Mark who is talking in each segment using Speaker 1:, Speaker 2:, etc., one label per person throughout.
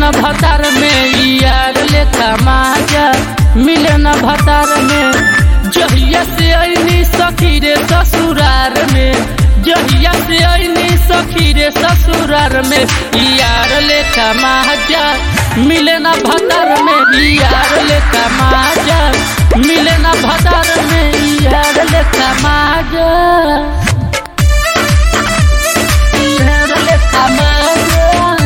Speaker 1: न भतार में यार लेखा माजा मिले न भतार में जहिया से ऐनी सखी रे ससुरार में जहिया से ऐनी सखी रे ससुरार में यार लेखा माजा मिले न भतार में यार लेखा माजा मिले न भतार में यार लेखा माजा यार लेखा माजा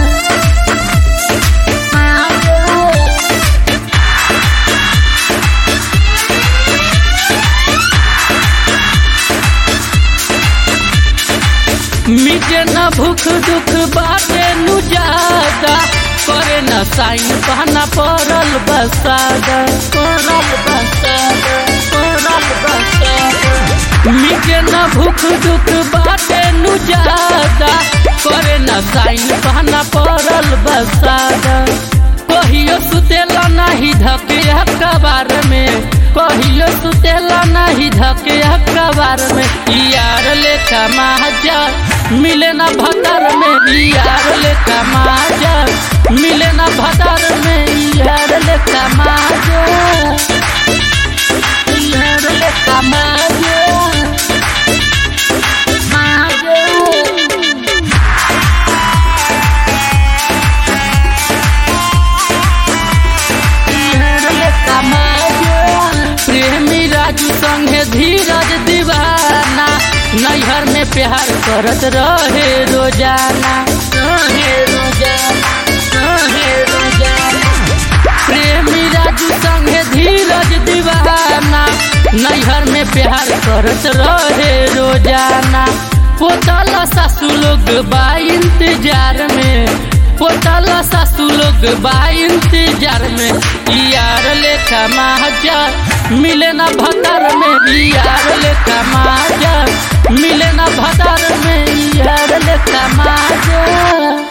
Speaker 1: मिटे न भूख दुख बाटे नु ज्यादा करे न साइन बहना पड़ल बसादा पड़ल बसादा पड़ल बसादा मिटे न भूख दुख बाटे नु ज्यादा करे न साइन बहना पड़ल बसादा कहियो सुतेला नाही धके अखबार में कहियो सुतेला नाही धके अखबार में यार लेखा माजा मिले न भतार में यार लेखा माजा मिले न भतार में यार लेखा माजा यार लेखा माजा माजा प्रेमी राजू संगे धीरज दीवाना नैहर में प्यार करत रहे रोजाना रहे रोजाना रहे रोजाना प्रेमी राजू संगे धीरज दीवाना नैहर में प्यार करत रहे रोजाना पोतल सासू लोग बा इंतजार में पोतल सासू लोग बा इंतजार में यार लेखा माजा मिले न भतार में यार लेखा माजा मिले न भतार में यार लेखा माजा